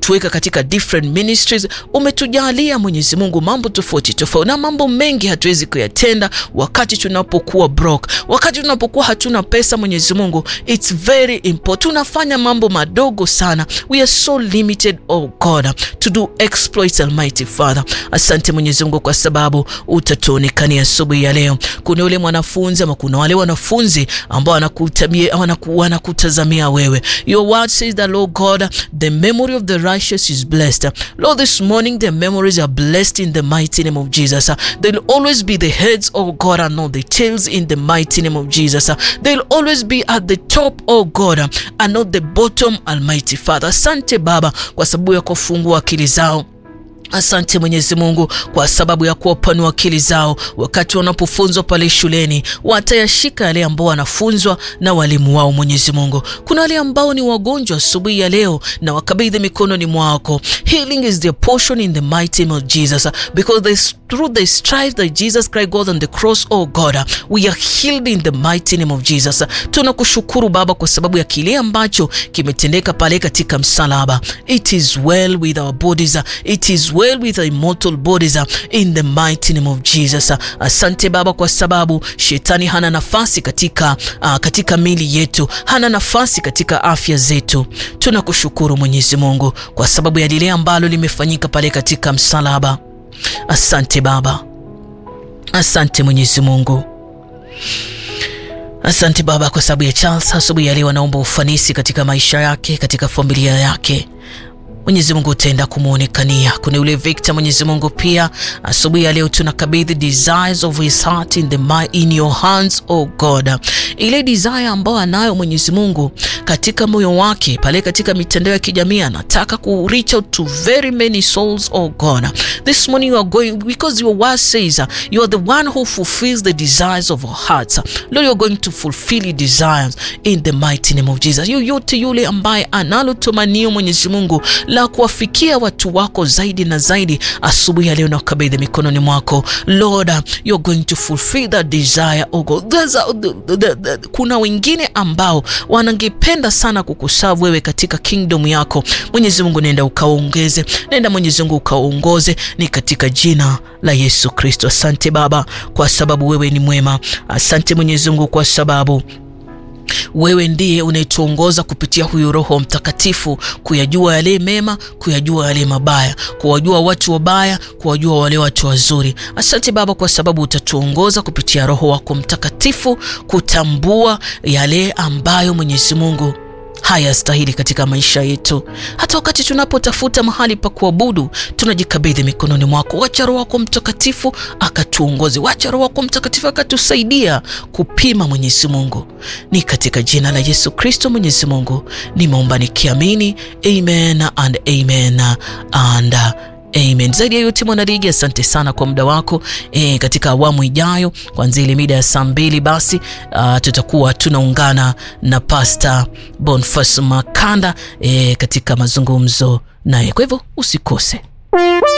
umetuweka katika different ministries, umetujalia Mwenyezi Mungu mambo tofauti tofauti, na mambo mengi hatuwezi kuyatenda wakati tunapokuwa broke, wakati tunapokuwa hatuna pesa. Mwenyezi Mungu, it's very important. Tunafanya mambo madogo sana, we are so limited oh God to do exploits, Almighty Father. Asante Mwenyezi Mungu kwa sababu utatuonekania asubuhi ya leo. Kuna yule mwanafunzi ama kuna wale wanafunzi ambao wanakutazamia wewe. Your word says that Lord God, the memory of the righteous is blessed. Lord, this morning their memories are blessed in the mighty name of Jesus. They'll always be the heads, oh God, and not the tails in the mighty name of Jesus. They'll always be at the top, oh God, and not the bottom, Almighty Father. Asante Baba kwa sababu ya kufungua akili zao. Asante Mwenyezi Mungu kwa sababu ya kuwapanua akili zao wakati wanapofunzwa pale shuleni, watayashika yale ambao wanafunzwa na walimu wao. Mwenyezi Mungu, kuna wale ambao ni wagonjwa asubuhi ya leo na wakabidhi mikononi mwako. Healing is their portion in the mighty name of Jesus because they, through the stripes that Jesus Christ God on the cross, oh God, we are healed in the mighty name of Jesus. Tunakushukuru Baba kwa sababu ya kile ambacho kimetendeka pale katika msalaba. It is well with our bodies. It is well with our immortal bodies in the mighty name of Jesus. Asante Baba kwa sababu shetani hana nafasi katika, uh, katika mili yetu, hana nafasi katika afya zetu. Tunakushukuru Mwenyezi Mungu kwa sababu ya lile ambalo limefanyika pale katika msalaba. Asante Baba, asante Mwenyezi Mungu. Asante Baba kwa sababu ya Charles asubuhi ya leo, anaomba ufanisi katika maisha yake, katika familia yake. Mwenyezi Mungu utaenda kumwonekania. Kuna yule Victor, Mwenyezi Mungu pia asubuhi ya leo tunakabidhi desires of his heart in the in your hands oh God, ile desire ambayo anayo Mwenyezi Mungu katika moyo wake pale katika mitandao ya kijamii, anataka ku reach out to very many souls oh God. This morning you are going because your word says you are the one who fulfills the desires of our hearts. Lord, you are going to fulfill your desires in the mighty name of Jesus. Yoyote yule ambaye analo tumanio Mwenyezi Mungu la kuwafikia watu wako zaidi na zaidi, asubuhi ya leo na kukabidhi mikononi mwako Lord, you're going to fulfill that desire oh God. A, the, the, the, kuna wengine ambao wanangependa sana kukusavu wewe katika kingdom yako Mwenyezi Mungu, nenda ukaongeze, nenda Mwenyezi Mungu ukaongoze, ni katika jina la Yesu Kristo. Asante Baba kwa sababu wewe ni mwema. Asante Mwenyezi Mungu kwa sababu wewe ndiye unayetuongoza kupitia huyu Roho Mtakatifu kuyajua yale mema, kuyajua yale mabaya, kuwajua watu wabaya, kuwajua wale watu wazuri. Asante Baba kwa sababu utatuongoza kupitia Roho wako Mtakatifu kutambua yale ambayo Mwenyezi Mungu hayastahili katika maisha yetu. Hata wakati tunapotafuta mahali pa kuabudu, tunajikabidhi mikononi mwako. Wacha Roho wako Mtakatifu akatuongoze, wacha Roho wako Mtakatifu akatusaidia kupima. Mwenyezi Mungu, ni katika jina la Yesu Kristo Mwenyezi Mungu nimeomba nikiamini, amen and amen and Amen. Zaidi ya yote mwanaligi, asante sana kwa muda wako e, katika awamu ijayo kuanzia ile mida ya saa mbili basi uh, tutakuwa tunaungana na Pastor Boniface Makanda e, katika mazungumzo naye, kwa hivyo usikose.